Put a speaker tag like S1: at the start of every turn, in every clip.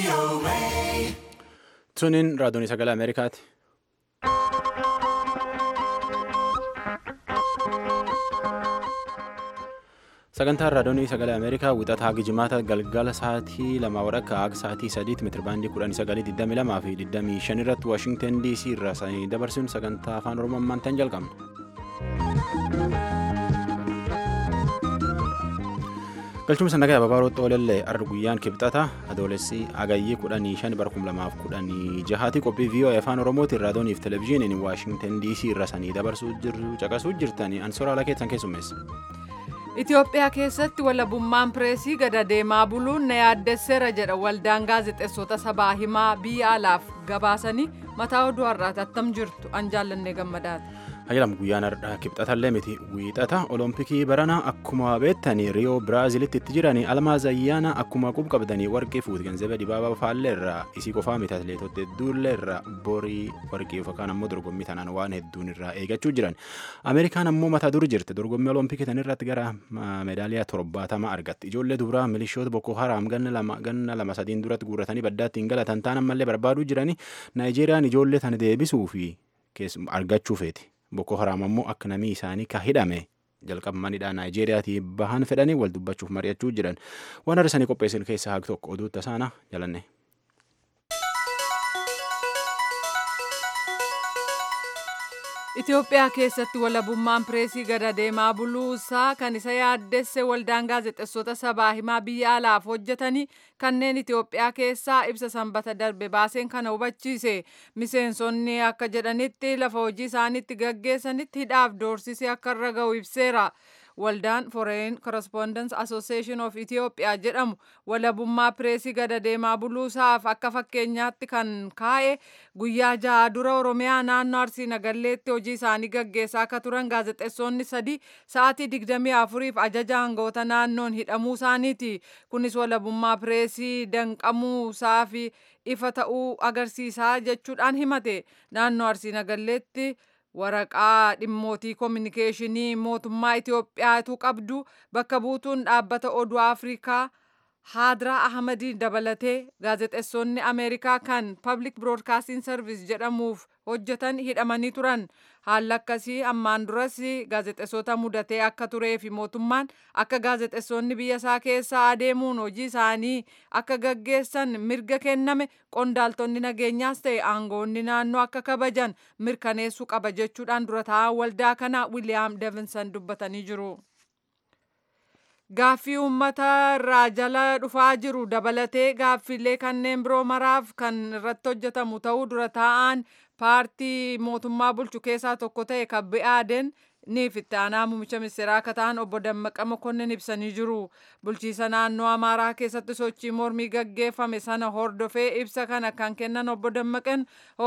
S1: Tuniin raadiyoon sagalee Ameerikaati. Sagantaan raadiyoon sagalee Ameerikaa wixataa haga jimaata galgala sa'aatii lama wadhakka haga sa'aatii sadiitti meetirabaandii kudhanii sagalii digdamii lamaa fi digdamii shan irratti Waashingtan DC irraa sanii dabarsuun sagantaa afaan Oromoo ammaantan jalqabna. galchuma sannagaa ababaarootti oolallee arra guyyaan kibxata adoolessi agayyii kudhanii shan bara kum lamaaf kudhanii jahaati qophii viiyoo afaan oromootiin raadiyooniif televezyiiniin waashingtan dc irra sanii dabarsuu jiru caqasuu jirtanii ansoraala keessan keessummeessa.
S2: Itoophiyaa keessatti walabummaan pireesii gada deemaa buluun na yaaddesseera jedha waldaan gaazexeessota sabaa himaa biyya alaaf gabaasanii mataa oduu har'aati attam jirtu an jaallannee gammadaati.
S1: Hayyalam guyyaan har'aa kibxatallee miti wiixata olompikii barana akkuma beektanii riyoo biraazilitti itti jiranii almaaz ayyaana akkuma qub qabdanii warqii fuuti ganzabee dibaabaa faallee irraa isii qofaa miti atileetota hedduullee irraa borii warqii yookaan ammoo dorgommii tanaan waan hedduun irraa eegachuu jiran ameerikaan ammoo mataa dur jirti dorgommii olompikii tan irratti gara meedaaliyaa torbaatama argatti ijoollee dubaraa milishoota boko haraam ganna lama ganna lama sadiin duratti guurratanii baddaatti hin galatan taan ammallee barbaaduu jiranii naayijeeriyaan ijoollee tana deebisuu fi argachuu feeti. Boko Haram ammoo akka namii isaanii ka hidhame jalqabmanidha Naayijeeriyaatii bahan fedhanii wal dubbachuuf mari'achuu jiran waan har'isanii qopheessan keessaa haag tokko oduu tasaana jalanne.
S2: Itoophiyaa keessatti walabummaan pireesii gada deemaa buluusaa kan isa yaaddesse waldaan gaazexeessota sabaa himaa biyya alaaf hojjetanii kanneen Itoophiyaa keessaa ibsa sanbata darbe baaseen kana hubachiise miseensonni akka jedhanitti lafa hojii isaaniitti gaggeessanitti hidhaaf doorsisee akka irra ga'u ibseera. waldaan foreign correspondence association of ethiopia jedhamu walabummaa pireesii gada deemaa buluusaaf akka fakkeenyaatti kan kaa'e guyyaa jaha dura oromiyaa naannoo arsii nagalleetti hojii isaanii gaggeessaa akka turan gaazexeessonni sadii sa'aatii digdamii afuriif ajaja hangoota naannoon hidhamuu isaaniiti kunis walabummaa pireesii danqamuusaa fi ifa ta'uu agarsiisaa jechuudhaan himate naannoo arsii nagalleetti. waraqaa dhimmootii koominikeeshinii mootummaa Itoophiyaatu qabdu bakka buutuun dhaabbata oduu Afrikaa Haadraa Ahmadiin dabalatee gaazexeessonni Ameerikaa kan Public Broadcasting Service jedhamuuf hojjetan hidhamanii turan. Haalli akkasii ammaan duras gaazexeessota mudatee akka turee fi mootummaan akka gaazexeessonni biyya isaa keessa adeemuun hojii isaanii akka gaggeessan mirga kenname qondaaltonni nageenyaas ta'e aangoonni naannoo akka kabajan mirkaneessuu qaba jechuudhaan dura taa'aa waldaa kana William Davidson dubbatanii jiru. Gaaffii uummata irraa jala dhufaa jiru dabalatee gaaffiilee kanneen biroo maraaf kan irratti hojjetamu ta'uu dura taa'aan paartii mootummaa bulchu keessaa tokko ta'e kan bi'aaden niif itti aanaa muummicha ministeeraa akka ta'an obbo Dammaqa Mokonnin ibsanii jiru. Bulchiisa naannoo Amaaraa keessatti sochii mormii gaggeeffame sana hordofee ibsa kana kan kennan obbo Dammaqan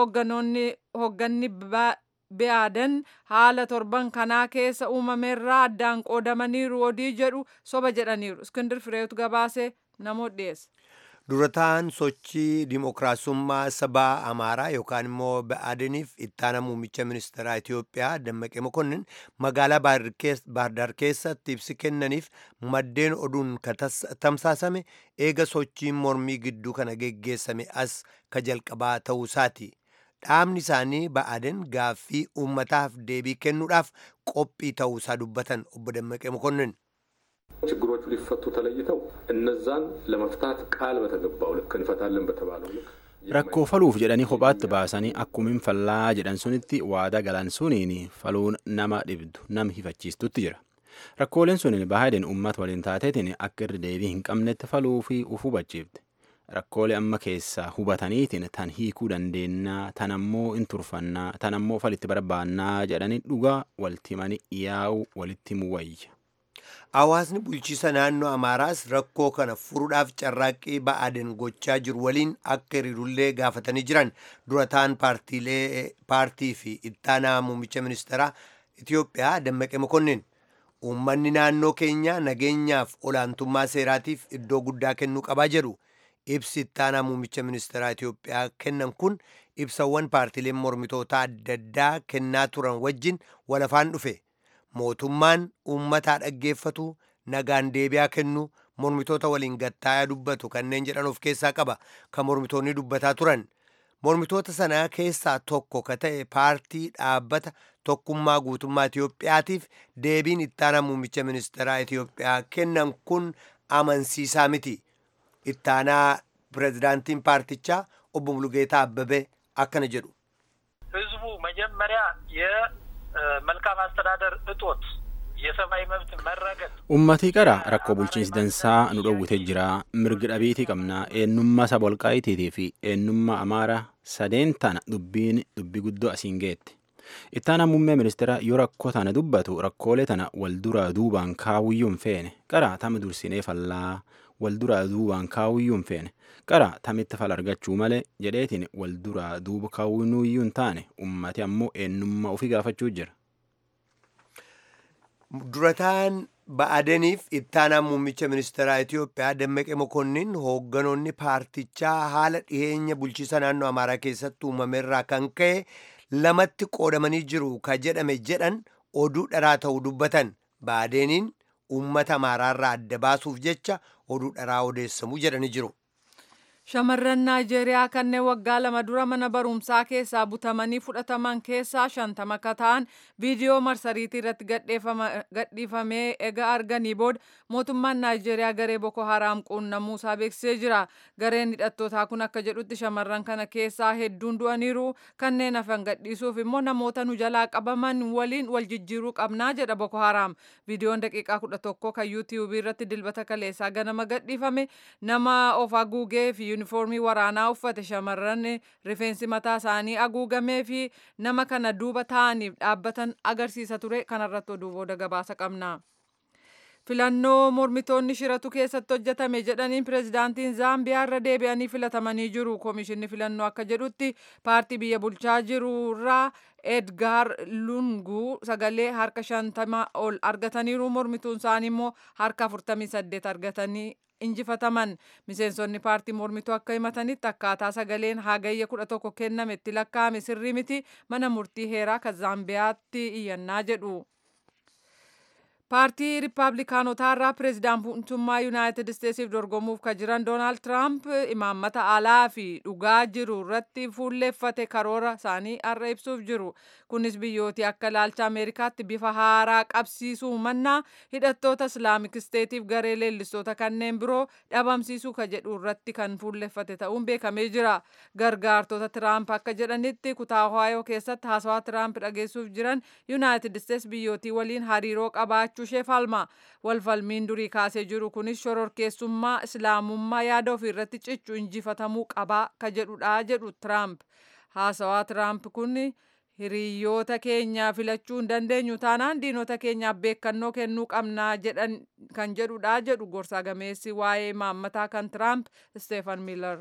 S2: hoogganni bi'aadan haala torban kanaa keessa uumameerraa addaan qoodamaniiru odii jedhu soba jedhaniiru. Iskindir Fireetu gabaase namoota dhiyeessa.
S3: durataan sochii dimookiraasummaa sabaa amaaraa yookaan immoo ba'aadiniif ittaana muummicha ministeeraa Itoophiyaa Dammaqee Mokonnin magaalaa Baardaar keessatti ibsi kennaniif maddeen oduun tamsaasame eega sochiin mormii gidduu kana geggeessame as ka jalqabaa ta'uusaati. Dhaabni isaanii ba'aaden gaaffii uummataaf deebii kennuudhaaf qophii ta'uusaa dubbatan obbo Dammaqee Mokonnin.
S4: ችግሮቹ ሊፈቱ ተለይተው እነዛን ለመፍታት ቃል በተገባው ልክ እንፈታለን በተባለው ልክ
S1: rakkoo faluuf jedhanii kophaatti baasanii akkumin fallaa jedhan sunitti waada galan suniin faluun nama dhibdu nam hifachiistutti jira rakkooleen suniin baay'een uummata waliin taateetiin akka irra deebii hin qabnetti faluu fi uf hubachiifte rakkoolee amma keessaa hubataniitiin tan hiikuu dandeennaa tan ammoo hin turfannaa tan ammoo falitti barbaannaa jedhanii dhugaa waltimanii yaa'u walitti muwayya.
S3: Hawaasni bulchiisa naannoo Amaaraas rakkoo kana furuudhaaf carraaqqii ba'aaden gochaa jiru waliin akka hiriirullee gaafatanii jiran dura ta'an paartii fi ittaanaa muummicha ministeeraa Itoophiyaa Dammaqee Mokonnin. Uummanni naannoo keenyaa nageenyaaf olaantummaa seeraatiif iddoo guddaa kennuu qabaa jedhu. Ibsi ittaanaa muummicha ministeeraa Itoophiyaa kennan kun ibsawwan paartiileen mormitootaa adda addaa kennaa turan wajjin walafaan dhufe. mootummaan uummataa dhaggeeffatu nagaan deebi'aa kennu mormitoota waliin gattaayaa dubbatu kanneen jedhan of keessaa qaba kan mormitoonni dubbataa turan mormitoota sanaa keessaa tokko ka ta'e paartii dhaabbata tokkummaa guutummaa Itiyoophiyaatiif deebiin ittaanaa muummicha ministeeraa Itiyoophiyaa kennan kun amansiisaa miti ittaanaa pirezidaantiin paartichaa obbo Mulugeetaa Abbabee akkana jedhu.
S5: ህዝቡ መጀመሪያ የመልካም አስተዳደር እጦት የሰብአዊ መብት መረገጥ
S1: Uummatii qara rakkoo bulchiinsi dansaa nu dhowwitee jira mirgi dhabiitii qabna eenyummaa saba walqaayitii fi eenyummaa amaara sadeen tana dubbiin dubbii guddoo asiin geette. Ittaanaa muummee ministeera yoo rakkoo tana dubbatu rakkoolee tana wal duraa duubaan kaawuyyuu hin feene qara tama dursinee fallaa wal duraa duubaan kaawuyyuu hin feene qara tamitti fal argachuu malee jedheetiin wal duraa duuba kaawuyyuu hin taane ummati ammoo eenyummaa ofii gaafachuu jira.
S3: durataan ba'adeniif ittaanaa muummicha ministeeraa Itiyoophiyaa Dammaqee Mokonnin hoogganoonni paartichaa haala dhiheenya bulchiisa naannoo Amaaraa keessatti uumameerraa kan ka'e lamatti qoodamanii jiru ka jedhame jedhan oduu dharaa ta'uu dubbatan ba'adeniin uummata Amaaraarraa adda baasuuf jecha oduu dharaa odeessamuu jedhanii jiru.
S2: Shamarran Naayijeeriyaa kanneen waggaa lama dura mana barumsaa keessaa butamanii fudhataman keessaa shantama ka ta'an viidiyoo marsariitii irratti gadhiifamee ega arganii booda mootummaan Naayijeeriyaa garee Boko Haraam quunnamuusaa beeksisee jira. Gareen hidhattootaa kun akka jedhutti shamarran kana keessaa hedduun du'aniiru kanneen hafan gadhiisuuf immoo namoota nu jalaa qabaman waliin wal jijjiiruu qabnaa jedha Boko Haraam. Viidiyoon daqiiqaa kudha tokko kan yuutiyuubii irratti dilbata kaleessaa ganama gadhiifame nama of haguugee fi yuunifoormii waraanaa uffate shamarran rifeensi mataa isaanii haguugamee fi nama kana duuba taa'aniif dhaabbatan agarsiisa ture kanarratti oduu booda gabaasa qabna. filannoo mormitoonni shiratu keessatti hojjetame jedhaniin pirezidaantiin zaambiyaa irra deebi'anii filatamanii jiru koomishinni filannoo akka jedhutti paartii biyya bulchaa jiru irraa edgaar lunguu sagalee harka shantama ol argataniiru mormituun isaanii immoo harka afurtamii saddeet argatanii injifataman miseensonni paartii mormituu akka himatanitti akkaataa sagaleen hagayya kudha tokko kenname itti lakkaa'ame sirrii miti mana murtii heeraa kan zaambiyaatti iyyannaa jedhu. paartii riippaabilikaanotaa irraa pireezidaantummaa yuunaayitid isteetsiif dorgomuuf kan jiran doonaald tiraamp imaammata alaa fi dhugaa jiru irratti fuulleeffate karoora isaanii har'a ibsuuf jiru kunis biyyooti akka ilaalcha ameerikaatti bifa haaraa qabsiisuu mannaa hidhattoota islaamik isteetiif garee leellistoota kanneen biroo dhabamsiisuu ka jedhu irratti kan fuulleeffate ta'uun beekamee jira gargaartota tiraamp akka jedhanitti kutaa ohaayoo keessatti haasawaa tiraamp dhageessuuf jiran yuunaayitid isteets biyyootii waliin hariiroo qabaachuu ishee falma walfalmiin durii kaasee jiru kunis shororkeessummaa islaamummaa yaada ofii irratti cichu injifatamuu qabaa ka jedhudha jedhu tiraamp haasawaa tiraamp kun hiriyoota keenya filachuu hin dandeenyu taanaan diinota keenyaaf beekannoo kennuu qabnaa jedhan kan jedhudha jedhu gorsaa gameessi waa'ee maammataa kan tiraamp steefan miilar.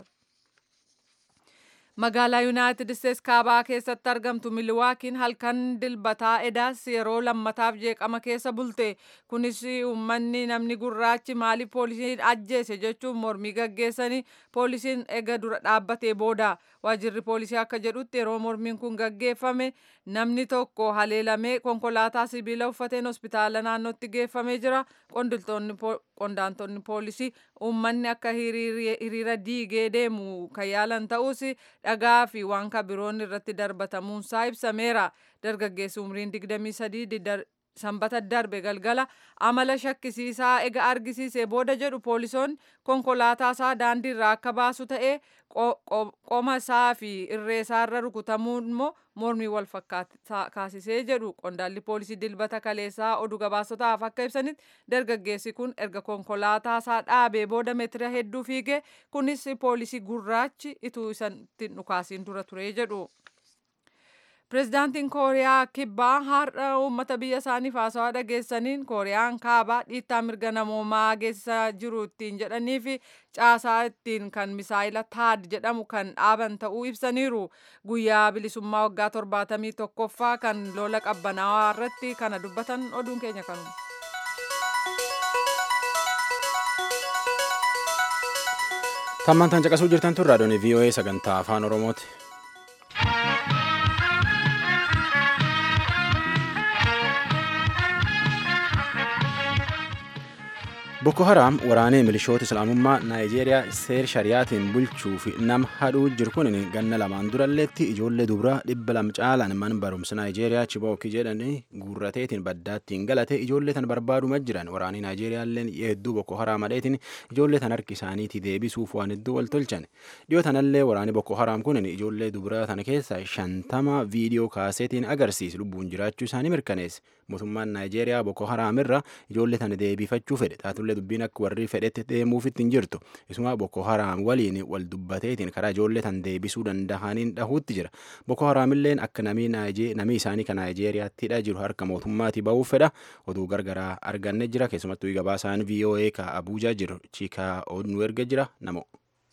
S2: magaalaa yuunaayitid isteets kaabaa keessatti argamtu miliwaakiin halkan dilbataa edaas yeroo lammataaf jeeqama keessa bulte kunis uummanni namni gurraachi maaliif poolisiin ajjeese jechuun mormii gaggeessanii poolisiin ega dura dhaabbatee booda waajirri poolisii akka jedhutti yeroo mormiin kun gaggeeffame namni tokko haleelamee konkolaataa sibiila uffateen hospitaala naannootti geeffamee jira qondaantonni poolisii uummanni akka hiriira diigee deemu kan yaalan ta'us dhagaa fi waan kabiroon irratti darbatamuunsaa ibsameera dargaggeessi umriin 23 sanbata darbe galgala amala shakkisiisaa ega argisiisee booda jedhu poolisoonni konkolaataa isaa daandii irraa akka baasu ta'ee qoma isaa fi irree isaa irra rukutamuun immoo mormii wal fakkaasisee jedhu qondaalli poolisii dilbata kaleessaa oduu gabaasotaaf akka ibsanitti dargaggeessi kun erga konkolaataa isaa dhaabee booda meetira hedduu fiigee kunis poolisii gurraachi ituu isan dhukaasiin dura ture jedhu. Pireezidaantiin Kooriyaa Kibbaa har'a uummata biyya isaaniif haasawaa dhageessaniin Kooriyaan kaabaa dhiittaa mirga namoomaa geessisaa jiru ittiin jedhanii fi caasaa ittiin kan misaayila taad jedhamu kan dhaaban ta'uu ibsaniiru. Guyyaa bilisummaa waggaa torbaatamii tokkoffaa kan lola qabbanaawaa irratti kana dubbatan oduun keenya kanuma.
S1: Tammantaan caqasuu jirtan tun raadiyoon VOA sagantaa afaan Oromooti. Boko Haram waraanee milishoota Islaamummaa Naayijeeriyaa seer shariyaatiin bulchuu fi nama hadhuu jiru kun ganna lamaan duralleetti ijoollee dubaraa dhibba lama caalaan mana barumsa Naayijeeriyaa Chibookii jedhanii guurrateetiin baddaattiin galate ijoollee tan barbaaduma jiran waraanii Naayijeeriyaalleen hedduu Boko Haram hadheetiin ijoollee tan harki isaaniitii deebisuuf waan hedduu wal tolchan. Dhiyoo tanallee waraanii Boko Haram kun ijoollee dubaraa tana keessa shantama viidiyoo kaaseetiin agarsiise lubbuun jiraachuu isaanii mirkaneesse. Mootummaan Naayijeeriyaa Boko Haram irra ijoollee tana deebifachuu fedhe. Taatullee dubbiin akka warri fedhetti deemuufitti hin jirtu. Isuma Boko Haram waliin wal dubbateetiin karaa ijoollee tan deebisuu danda'aniin dhahuutti jira. Boko Haramilleen akka namii isaanii kan Naayijeeriyaatti hidha jiru harka mootummaatii ba'uuf fedha. Oduu gargaraa arganne jira. Keessumattuu gabaasaan VOA ka Abuujaa jiru Chiikaa nu erga jira namo.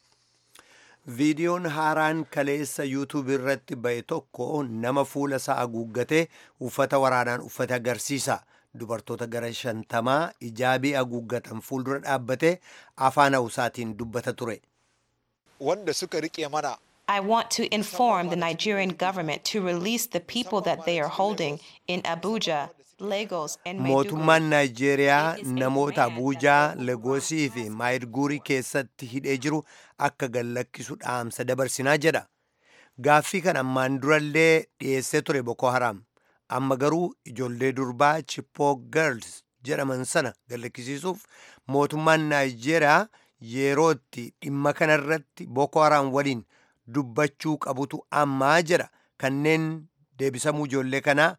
S3: viidiyoon haaraan kaleessa yuutuub irratti ba'e tokko nama fuula isaa haguuggatee uffata waraanaan uffate agarsiisa dubartoota gara shantamaa ijaabii haguuggatan fuuldura dhaabbatee afaan hawusaatiin dubbata ture
S6: wanda suka rike mana
S7: I want to inform the Nigerian government to release the people that they are holding in Abuja, Lagos, and
S3: mootummaan
S7: Maiduguri.
S3: naayijeeriyaa
S7: It is a
S3: namoota
S7: demand
S3: abuujaa
S7: that the
S3: legoosii fi maayidguurii keessatti hidhee jiru akka gallakkisu dhaamsa dabarsinaa jedha gaaffii kan ammaan durallee dhiyeessee ture boko haram amma garuu ijoollee durbaa chippoo girls jedhaman sana gallakkisiisuuf mootummaan naayijeeriyaa yerootti dhimma kanarratti boko haram waliin dubbachuu qabutu ammaa jedha kanneen deebisamuu ijoollee kanaa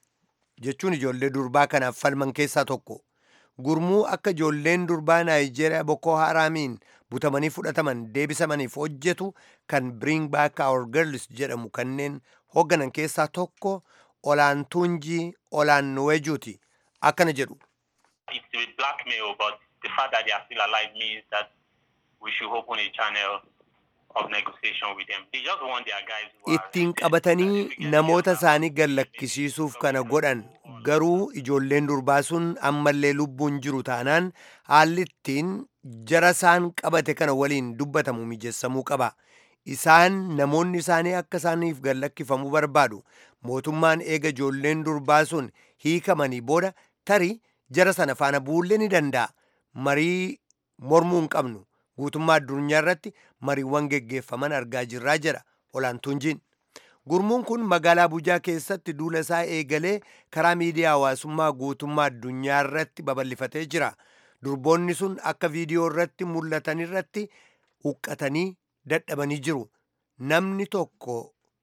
S3: jechuun ijoollee durbaa kanaaf falman keessaa tokko gurmuu akka ijoolleen durbaa naayijeeriyaa boko haraamiin butamanii fudhataman deebisamaniif hojjetu kan bring back our girls jedhamu kanneen hoogganan keessaa tokko olaantuunjii olaannuwejuuti akkana jedhu
S8: it's a blackmail, but the fact that they are still alive means that we should open a channel of negotiation with them. They just want their guys who are
S3: ittiin qabatanii namoota isaanii gallakkisiisuuf kana godhan garuu ijoolleen durbaa sun ammallee lubbuun jiru taanaan haalli ittiin jara isaan qabate kana waliin dubbatamu mijeessamuu qaba isaan namoonni isaanii akka isaaniif gallakkifamuu barbaadu mootummaan eega ijoolleen durbaa sun hiikamanii booda tarii jara sana faana buullee ni danda'a marii mormuu hin qabnu guutummaa addunyaa irratti mariiwwan geggeeffaman argaa jirraa jedha olaantuunjiin gurmuun kun magaalaa abuujaa keessatti duula isaa eegalee karaa miidiyaa hawaasummaa guutummaa addunyaa irratti babal'ifatee jira durboonni sun akka viidiyoo irratti mul'atan irratti huqqatanii dadhabanii jiru namni tokko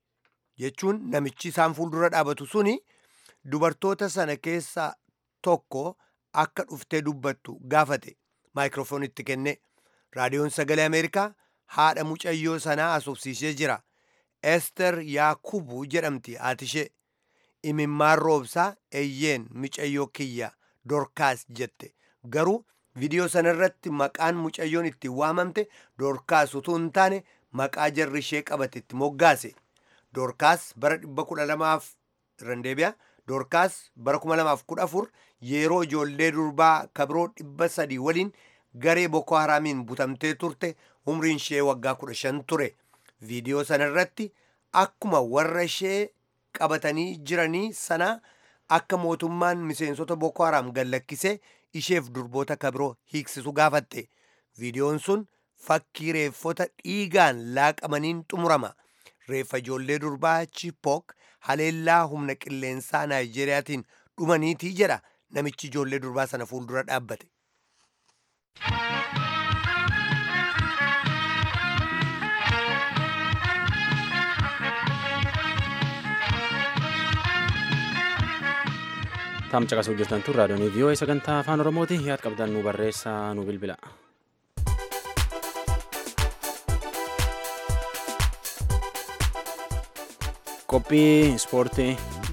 S3: jechuun namichi isaan fuuldura dhaabatu suni dubartoota sana keessaa tokko akka dhuftee dubbattu gaafate maayikiroofoonitti kenne raadiyoon sagalee ameerikaa haadha mucayyoo sanaa asoobsiisee jira ester yaakubu jedhamti haatishee imimmaan roobsaa eeyyeen mucayyoo kiyya dorkaas jette garuu viidiyoo sanarratti maqaan mucayyoon itti waamamte dorkaas utuu hin taane maqaa jarri ishee qabate itti moggaase dorkaas bara 1200 irran deebi'a dorkaas bara 2014 yeroo ijoollee durbaa kabiroo 300 waliin garee boko haraamiin butamtee turte umriin ishee waggaa 15 ture viidiyoo sanarratti akkuma warra ishee qabatanii jiranii sana akka mootummaan miseensota boko haraam gallakkisee isheef durboota kabiroo hiiksisu gaafatte viidiyoon sun fakkii reeffota dhiigaan laaqamaniin xumurama reeffa ijoollee durbaa chipook haleellaa humna qilleensaa naayijeeriyaatiin dhumaniitii jedha namichi ijoollee durbaa sana fuuldura dhaabbate
S1: Taam caqasuu jirtan tun raadiyoonii vii'oo'ee sagantaa afaan oromooti yaad qabdan nu barreessaa nu bilbila. Qophii ispoortii.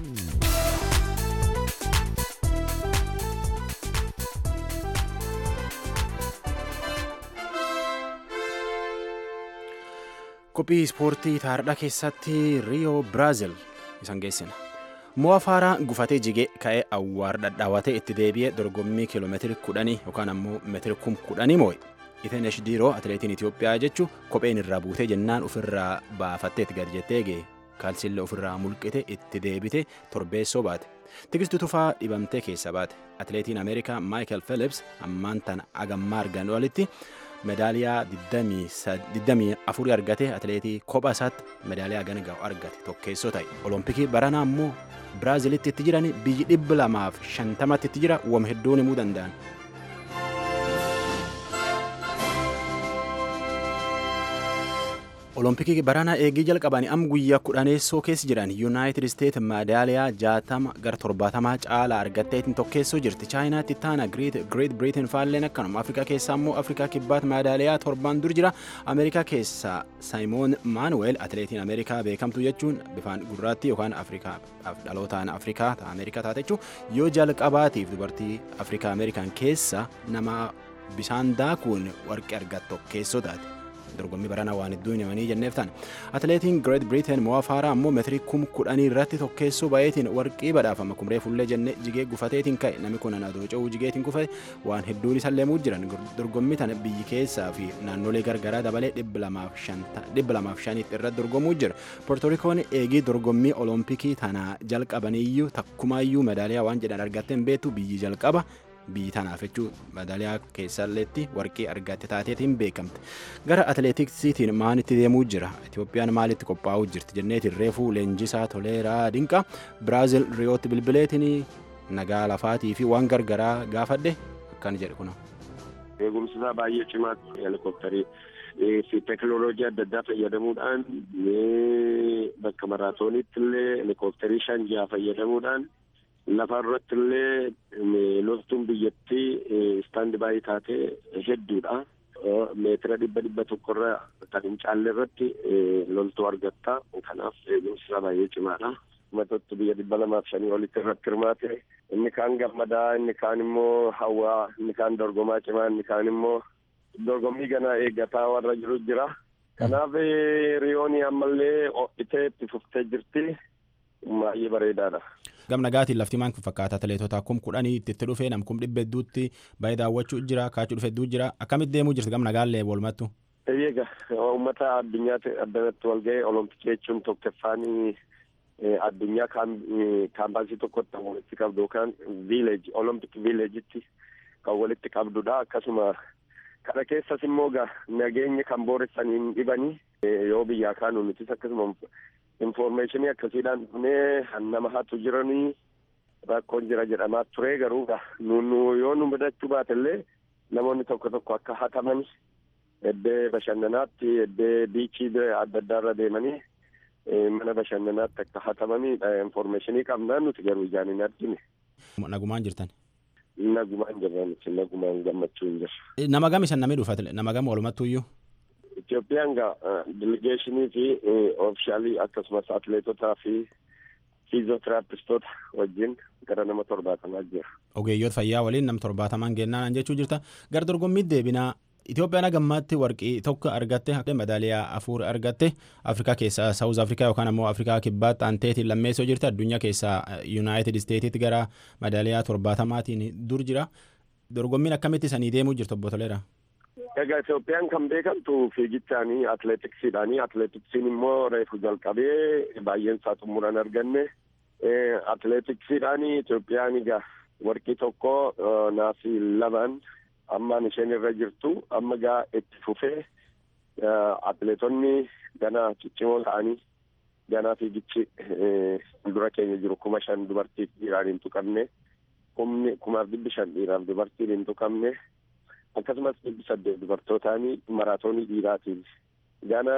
S1: Qophii ispoortii taardhaa keessatti Riyoo Biraazil isan geessina. Mo'a faaraa gufatee jigee ka'ee awwaar dhadhaawatee itti deebi'ee dorgommii kiiloomeetiri kudhanii yookaan ammoo meetiri kum kudhanii moo'e. Itenesh Diiroo atileetiin Itoophiyaa jechuun kopheen irraa buutee jennaan ofirraa baafattee itti gad jettee ga'e. Kaalsiillee ofirraa mulqite itti deebite torbeessoo baate. tigistu tufaa dhibamtee keessa baate atileetiin ameerikaa maayikel philips ammaan tana agammaa argan olitti medaaliyaa 24 argate atileetii kopha isaatti medaaliyaa gana ga'u argate tokkeessoo ta'e olompikii baranaa immoo biraazilitti itti jiran biyyi dhibba lamaaf shantamatti itti jira wam hedduun himuu danda'an. olompikii baranaa eegii jalqabanii am guyyaa kudhaneessoo keessa jiran yuunaayitid isteet medaaliyaa jaatama gara torbaatamaa caalaa argatteetiin tokkeessoo jirti chaayinaatti taana greet biriitin faalleen akkanuma afrikaa keessaa immoo afrikaa kibbaatti medaaliyaa torbaan dur jira ameerikaa keessaa saayimoon maanuweel atileetiin ameerikaa beekamtu jechuun bifaan gurraatti yookaan afrikaa dhalootaan afrikaa ameerikaa taate jechuun yoo jalqabaatiif dubartii afrikaa ameerikaan keessa nama bishaan daakuun warqee argattu tokkeessoo taate. dorgommii baranaa waan hedduu himanii jenneef ta'an atileetiin greet biriiteen mo'aa faaraa ammoo meetirii kum kudhanii irratti tokkeessoo baay'eetiin warqii badhaafama kumree fuullee jennee jigee gufateetiin ka'e namni kun anadoo ce'uu jigeetiin kufe waan hedduun isa leemuu jiran dorgommii tana biyyi keessaa fi naannolee gargaraa dabalee dhibba lamaaf shaniitti irratti dorgomuu jira poortorikoon eegii dorgommii olompikii tana jalqabaniyyuu takkumaayyuu medaaliyaa waan jedhan argatteen beektu biyyi jalqaba biyyi tanaaf jechuun medaaliyaa keessalleetti warqii argatte taateetiin beekamte gara atileetiksiitiin maalitti deemuu jira itoophiyaan maalitti qophaa'uu jirti jenneetiin reefuu leenjisaa toleeraa dinqa biraazil riyootti bilbileetiin nagaa lafaatii fi waan gargaraa gaafadhe akkan jedhe kuna.
S9: eegumsi isaa baay'ee cimaatti helikopterii fi teekinooloojii adda addaa fayyadamuudhaan bakka maraatooniitti illee helikopterii shan jaha fayyadamuudhaan lafa irratti illee loltuun biyyattii istaandi baay'ee taatee hedduudha. meetira dhibba dhibba tokkorra kan hin caalle irratti loltuu argatta. Kanaaf eegumsi isaa baay'ee cimaadha. Matotti biyya dhibba lamaaf shanii olitti irratti hirmaate. Inni kaan gammadaa, inni kaan immoo hawwaa, inni kaan dorgomaa cimaa, inni kaan immoo dorgommii gana eeggataa warra jiru jira. Kanaaf riyoon ammallee ho'itee itti fuftee jirti. Baay'ee bareedaadha.
S1: gam nagaatiin lafti maan fakkaata atileetota kum kudhanii itti dhufee nam kum dhibba hedduutti baay'ee daawwachuu jira kaachuu dhufe hedduu jira akkamitti deemuu jirti gam nagaallee walumattu.
S9: Eeyyega uummata addunyaatti addanatti wal ga'ee olompikii jechuun tokkoffaanii addunyaa kaampaasii tokkotti walitti qabdu yookaan viileeji olompik viileejitti kan walitti qabdudha akkasuma kana keessas immoo gaa nageenya kan booressaniin dhibanii yoo biyyaa kaanu nutis akkasuma informeeshinii akkasiidhaan dhufnee nama hatu jiranii rakkoon jira jedhamaa ture garuu nu yoo nu mudachuu baatellee namoonni tokko tokko akka hataman eddee bashannanaatti eddee biichii adda addaarra deemanii mana bashannanaatti akka hatamanii informeeshinii qabnaa nuti garuu ijaan hin argine.
S1: Nagumaan jirtan.
S9: Nagumaan jirra nuti nagumaan gammachuu hin jirra.
S1: Nama gam isan namni dhufa nama gam walumattuyyuu.
S9: Itoophiyaan gaa delegeeshinii fi oofishaalii akkasumas atileetotaa fi fiizootiraapistoota wajjin gara nama torbaatamaa jira.
S1: Ogeeyyoota fayyaa waliin nama torbaatamaan gennaan jechuu jirta. Gara dorgommiitti deebinaa Itoophiyaan gammaatti warqii tokko argatte madaaliyaa afur argatte Afrikaa keessaa Saawuz Afrikaa yookaan ammoo Afrikaa kibbaatti aanteetiin lammeessoo jirti addunyaa keessaa Yuunaayitid Isteetitti gara madaaliyaa torbaatamaatiin dur jira. Dorgommiin akkamitti sanii deemuu jirtu obbo Toleeraa?
S9: Egaa Itoophiyaan kan beekamtu fiigichaanii atileetiksiidhaanii atileetiksiin immoo reefu jalqabee baay'een isaa xumuran arganne atileetiksiidhaanii Itoophiyaan egaa warqii tokko naasii lamaan ammaan isheen irra jirtu amma gaa itti fufee atileetonni gana ciccimoo ta'anii ganaa fiigichi fuuldura keenya jiru kuma shan dubartiif dhiiraan hin tuqamne kumni kumaaf dhibbi shan dhiiraaf dubartiin hin tuqamne akkasumas dhibbi saddeet dubartootaanii maraatoonii dhiiraatiif gana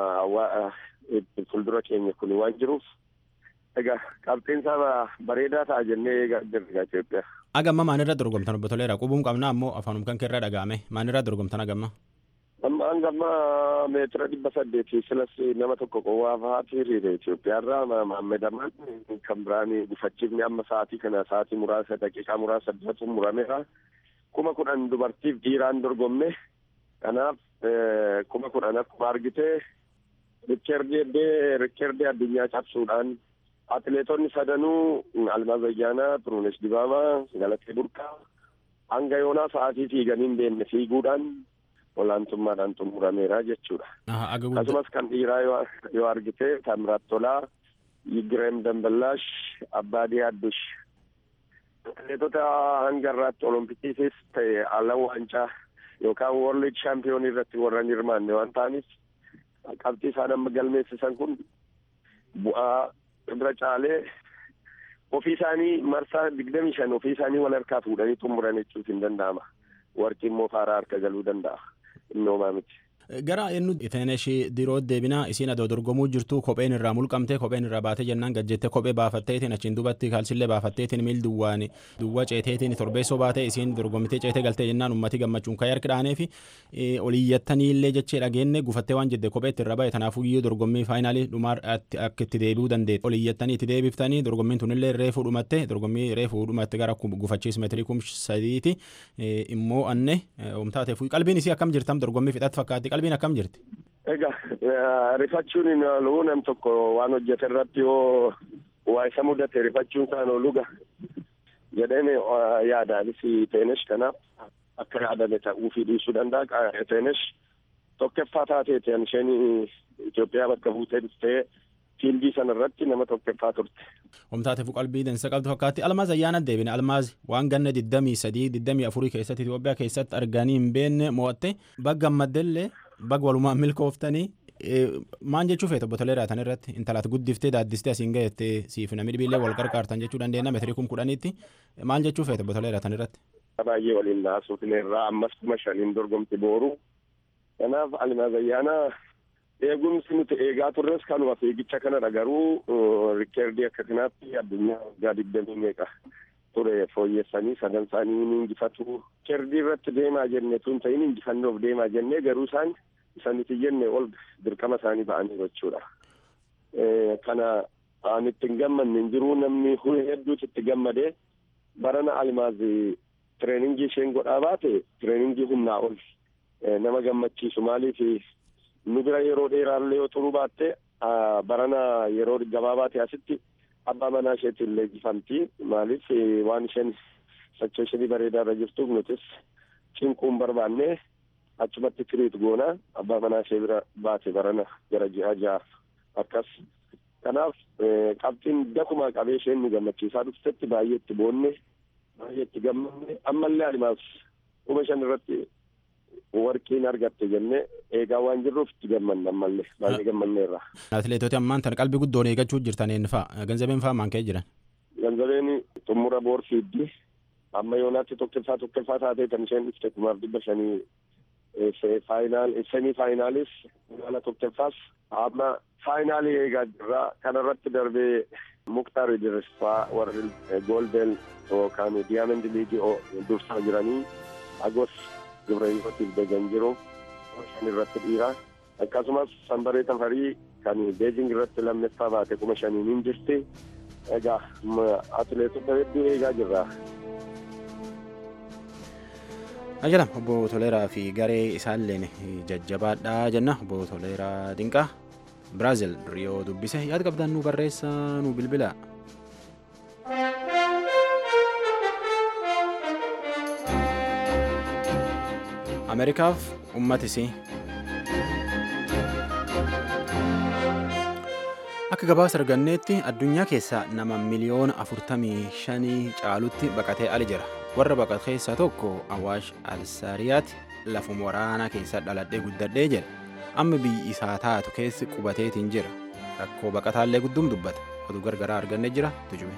S9: fuuldura keenya kun waan jiruuf egaa qabxiinsaa bareedaa ta'a jennee eegaa jirra Itoophiyaa.
S1: Agamma maalirra dorgomtan obbo Toleera qubuun qabna ammoo afaanum kan keerra dhaga'ame maalirra dorgomtan agamma.
S9: Amma hangamma meetira dhibba saddeetii silas nama tokko qowwaa fa'aati hiriire Itoophiyaarraa Maammedamaan kan biraan gufachiifni amma sa'aatii kana sa'aatii muraasa daqiiqaa muraasa dura xumurameera. kuma kudhan dubartiif dhiiraan dorgomme kanaaf kuma kudhan akkuma argite rikkerdee rikkerdee addunyaa cabsuudhaan atileetonni sadanuu almaaz ayyaanaa turunesh dibaamaa galatee burqaa hanga yoonaa sa'aatii fiiganii hin deemne fiiguudhaan olaantummaadhaan xumurameera jechuudha. akkasumas kan dhiiraa yoo argite taamiraat tolaa Yigireem Damballaash, Abbaadii Addush. Atileetota hanga irraatti olompikisiis ta'e alan waancaa yookaan world chaampiyoon irratti warran hirmaanne waan ta'aniif qabxii isaan amma galmeessisan kun bu'aa irra caalee ofii isaanii marsaa digdamii shan ofii isaanii wal harkaa fuudhanii xumuran jechuutu hin danda'ama. Warqii immoo faaraa harka galuu danda'a. Innoomaa miti.
S1: Gara eenyu iteenesh diroo deebinaa isiin adoo dorgomuu jirtu kopheen irraa mulqamte kopheen irraa baatee jennaan gajjettee kophee baafatteetiin achiin dubatti kaalsillee baafatteetiin miil duwwaan duwwa ceeteetiin torbeessoo baatee isiin dorgomtee ceetee galtee jennaan ummati gammachuun ka'ee harki dhaanee fi oliyyattaniillee jechee dhageenne gufattee waan jedde kophee itti irra ba'e kanaafuu iyyuu dorgommii faayinaalii dhumaa akka itti deebi'uu dandeetti oliyyattanii itti deebiftanii dorgommiin tunillee reefuu dhumatte dorgommii reefuu dhumatte gara gufachiis meetirii kum sadiiti immoo anne omtaateef qalbiin isii akkam jirtam dorgommii fixatti fakkaatti qalbiin akkam jirti.
S9: Egaa rifachuun hin oolu nam tokko waan hojjete irratti yoo waa isa mudate rifachuun isaan ooluga jedheen yaadaanis teenesh kanaaf akka yaadame ta'uufii dhiisuu danda'a. Teenesh tokkeffaa taateeti an isheen Itoophiyaa bakka buutee dhuftee fiildii sana irratti nama tokkeffaa turte.
S1: Omtaateef qalbii dansa qabdu fakkaatti almaaz ayyaana deebine almaaz waan ganna digdamii sadii digdamii afurii keessatti Itoophiyaa keessatti arganii hin beekne mo'atte bagga ammaddellee bagga walumaan milkooftanii maan jechuu feeta obbo Toleeraa tan irratti intalaat guddiftee daaddistee asiin gahettee siif namni dhibiillee wal qarqaartan jechuu dandeenya meetirii kum kudhaniitti maal jechuu feeta obbo Toleeraa tan irratti.
S9: Baay'ee waliin naasuutin irraa ammas kuma shaniin dorgomti booru. Kanaaf almaaz ayyaanaa eegumsi nuti eegaa turres kanuma fiigicha kanadha garuu rikeerdii akka kanaatti addunyaa waggaa digdamii meeqa ture fooyyessanii sadan isaanii ni injifatu rikeerdii irratti deemaa jenne tun ta'in injifannoof deemaa jennee garuu isaan isa nuti jenne ol dirqama isaanii ba'anii jechuudha. Kana aan itti hin gammanne hin jiru namni hedduutu itti gammadee barana almaazii tireeningii isheen godhaa baate tireeningii humnaa ol nama gammachiisu maaliif nu bira yeroo dheeraallee yoo turuu baatte barana yeroo gabaabaa ta'e asitti abbaa manaa isheetti illee injifamti maaliif waan isheen sacheeshinii bareedaa irra jirtuuf nutis cinquun barbaanne achumatti tiriit goona abbaa manaa ishee bira baate barana gara ji'a ja'a akkas kanaaf qabxiin dakuma qabee isheen nu gammachiisaa dhuftetti baay'ee itti boonne baay'ee itti gammanne ammallee alimaas kuma shan irratti warqiin argatte jennee eegaa waan jirruuf itti gammanna ammallee baay'ee gammanneerra.
S1: Atileetoti ammaan tan qalbii guddoon eeggachuu jirtan een fa'a ganzabeen fa'a maan ka'ee jiran.
S9: Ganzabeen xumura boorfiiddi amma yoonaatti tokkoffaa tokkoffaa taatee kan isheen dhufte kumaaf dhibba shanii faayinaal semii faayinaalis magaala tokkoffaas amma faayinaalii eegaa jirra kanarratti darbee muktaar idrisfaa warri goolden yookaan diyaamandi liigii dursaa jiranii agos gibrayootiif deegan jiru shan irratti dhiira akkasumas sanbaree tafarii kan beejing irratti lammeeffaa baate kuma shaniin hin jirti egaa atileetota hedduu eegaa jirra.
S1: Ajalam obbo Toleeraa fi garee isaalleen jajjabaadhaa jenna obbo Toleeraa Dinqaa Biraazil Riyoo dubbise yaada qabdan nu barreessa nu bilbila. Ameerikaaf uummatisii. Akka gabaasa arganneetti addunyaa keessaa nama miliyoona afurtamii shanii caalutti baqatee ali jira. Warra baqate keessaa tokko Awaash Alsaariyaati lafuma waraanaa keessa dhaladhee guddadhee jedha. Amma biyyi isaa taatu keessi qubateetiin jira. Rakkoo baqataallee gudduum dubbata. Oduu gargaraa argannee jira tujume.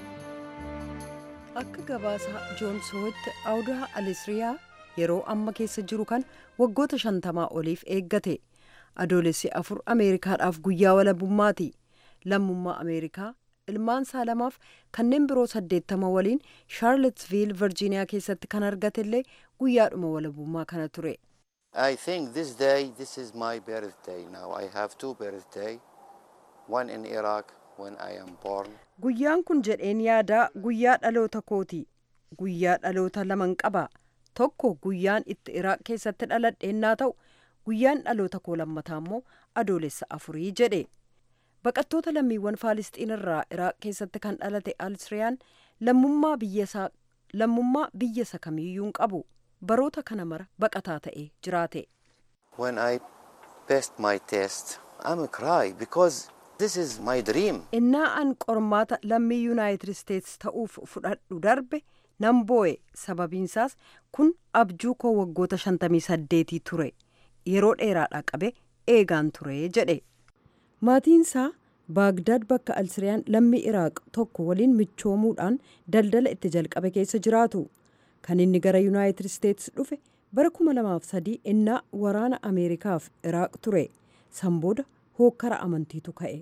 S10: Akka gabaasa joonsootti awudaa alisriyaa yeroo amma keessa jiru kan waggoota shantamaa oliif eeggate adoolessi afur ameerikaadhaaf guyyaa walabummaati lammummaa ameerikaa ilmaan isaa lamaaf kanneen biroo saddeettama waliin shaarletsviil virjiiniyaa keessatti kan argatellee guyyaadhuma walabummaa kana ture.
S11: I think this day, this is my birthday now. I have two birthday, one in Iraq when I am born.
S10: Guyyaan kun jedheen yaadaa guyyaa dhaloota kooti. Guyyaa dhaloota laman qaba. Tokko guyyaan itti Iraaq keessatti dhaladheennaa ta'u guyyaan dhaloota koo lammataa immoo adoolessa afurii jedhe. Baqattoota lammiiwwan Faalisxiin irraa Iraaq keessatti kan dhalate Alsiriyaan lammummaa biyya isa kamiiyyuu hin qabu. Baroota kana mara baqataa ta'ee jiraate.
S11: When I passed my test, I'm a cry because This is my dream.
S10: innaa an qormaata lammii yuunaayitid isteetsi ta'uuf fudhadhu darbe nan boo'e sababiinsaas kun abjuu koo waggoota 58 ture yeroo dheeraadhaa qabe eegaan ture jedhe maatiinsaa baagdaad bakka alsiriyaan lammii iraaq tokko waliin michoomuudhaan daldala itti jalqabe keessa jiraatu kan inni gara yuunaayitid isteetsi dhufe bara 2003 innaa waraana ameerikaaf iraaq ture san booda hookkara amantiitu ka'e.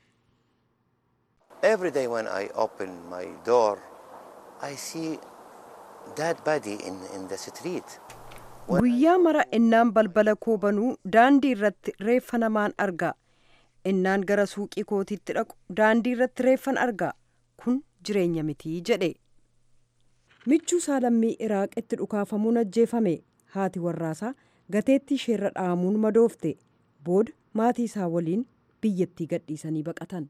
S11: Every day when I open my door, I see dead body in, in the street.
S10: guyyaa mara innaan balbala koo banuu daandii irratti reeffa namaan argaa innaan gara suuqii kootiitti dhaqu daandii irratti reeffan argaa kun jireenya mitii jedhe michuu isaa lammii iraaq itti dhukaafamuun ajjeefame haati warraasaa gateettii isheerra dhaamuun madoofte booda maatii isaa waliin biyyattii gadhiisanii baqatan.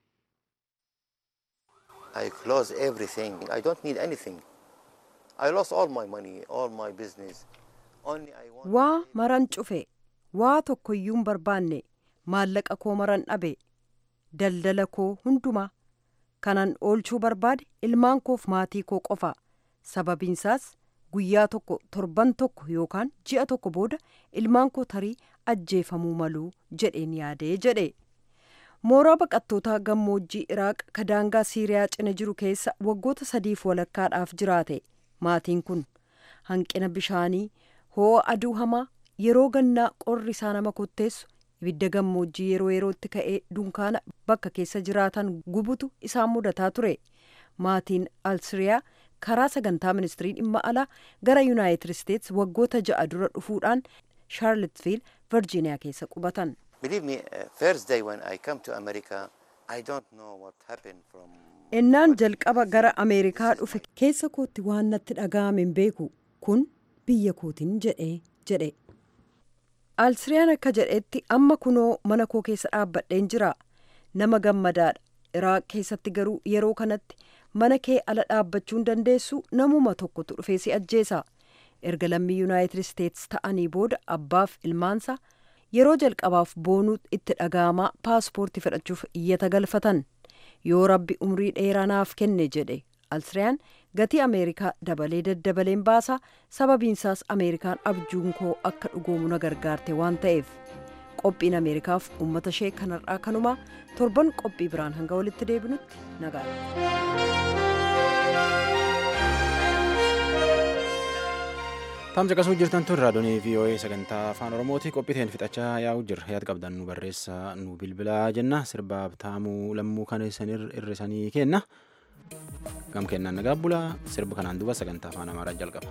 S11: I close everything. I don't need anything. I lost all my money, all my business. Only I want.
S10: waa maran cufe waa tokkoyyuun barbaanne maallaqa koo maran dhabe daldala koo hundumaa kanan oolchuu barbaade ilmaan koof maatii koo qofa sababiinsaas guyyaa tokko torban tokko yookaan ji'a tokko booda ilmaan koo tarii ajjeefamuu maluu jedheen yaadee jedhe mooraa baqattootaa gammoojjii iraaq ka daangaa siiriyaa cina jiru keessa waggoota sadiif walakkaadhaaf jiraate maatiin kun hanqina bishaanii hoo'a aduu hamaa yeroo gannaa qorri isaa nama kotteessu ibidda gammoojjii yeroo yerootti ka'ee dunkaana bakka keessa jiraatan gubutu isaan mudataa ture maatiin alsiriyaa karaa sagantaa ministirii dhimma alaa gara yuunaayitid isteetsi waggoota ja'a dura dhufuudhaan shaarlotviil virjiiniyaa keessa qubatan.
S11: Believe me, uh, first day when I come to America, I don't know what happened from.
S10: innaan jalqaba gara ameerikaa dhufe keessa kootti waan natti dhaga'ame hin beeku kun biyya kootiin jedhee jedhe alsiriyaan akka jedhetti amma kunoo mana koo keessa dhaabbadheen jira nama gammadaadha iraaq keessatti garuu yeroo kanatti mana kee ala dhaabbachuu hin dandeessu namuma tokkotu dhufee si ajjeesa erga lammii yuunaayitid isteetsi ta'anii booda abbaaf ilmaansa yeroo jalqabaaf boonuu itti dhaga'amaa paaspoortii fudhachuuf iyyata galfatan yoo rabbi umrii dheeraa naaf kenne jedhe alsiriyaan gatii ameerikaa dabalee daddabaleen baasa sababiinsaas ameerikaan abjuun koo akka dhugoomu na gargaarte waan ta'eef qophiin ameerikaaf uummata ishee kanarraa kanumaa torban qophii biraan hanga walitti deebinutti
S1: Taam caqasuu jirtan tun raadiyoonii VOA sagantaa afaan Oromooti qophiiteen fixachaa yaa'u jirra yaad qabdan nu barreessa nu bilbilaa jenna sirbaaf taamuu lammuu kan isin irrisanii kenna gam kennaan nagaa bulaa sirba kanaan duba sagantaa afaan amaaraa jalqaba.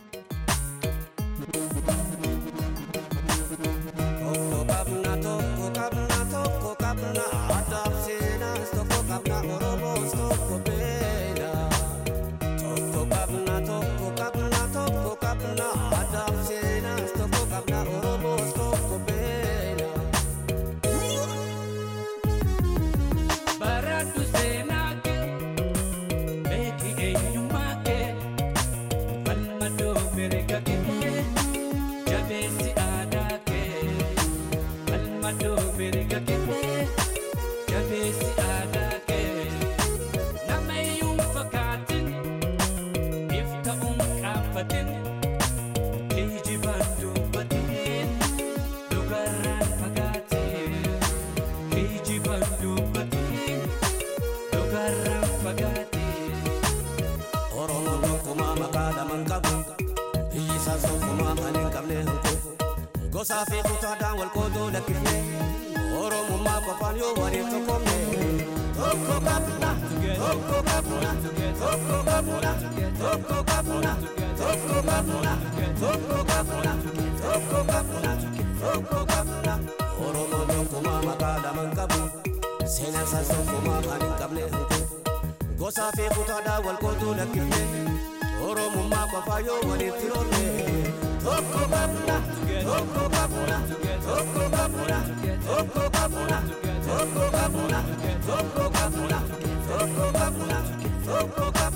S12: Gosaa fi kutaadhaan wal qoodoo lakkifne Oromummaa qofaan yoo waliif tokkomne Tokko qabna, tokko qabna, tokko qabna, tokko qabna, tokko qabna, tokko qabna, tokko qabna, tokko qabna. Oromoon tokkummaa maqaa lamaan qabu seenaan isaas tokkummaa kan hin qabne Gosaa fi kutaadhaan wal qoodoo lakkifne Oromummaa qofaan yoo waliif firoomne Tokko qabna, tokko qabna, tokko qabna, tokko qabna, tokko qabna, tokko qabna, tokko qabna, tokko qabna.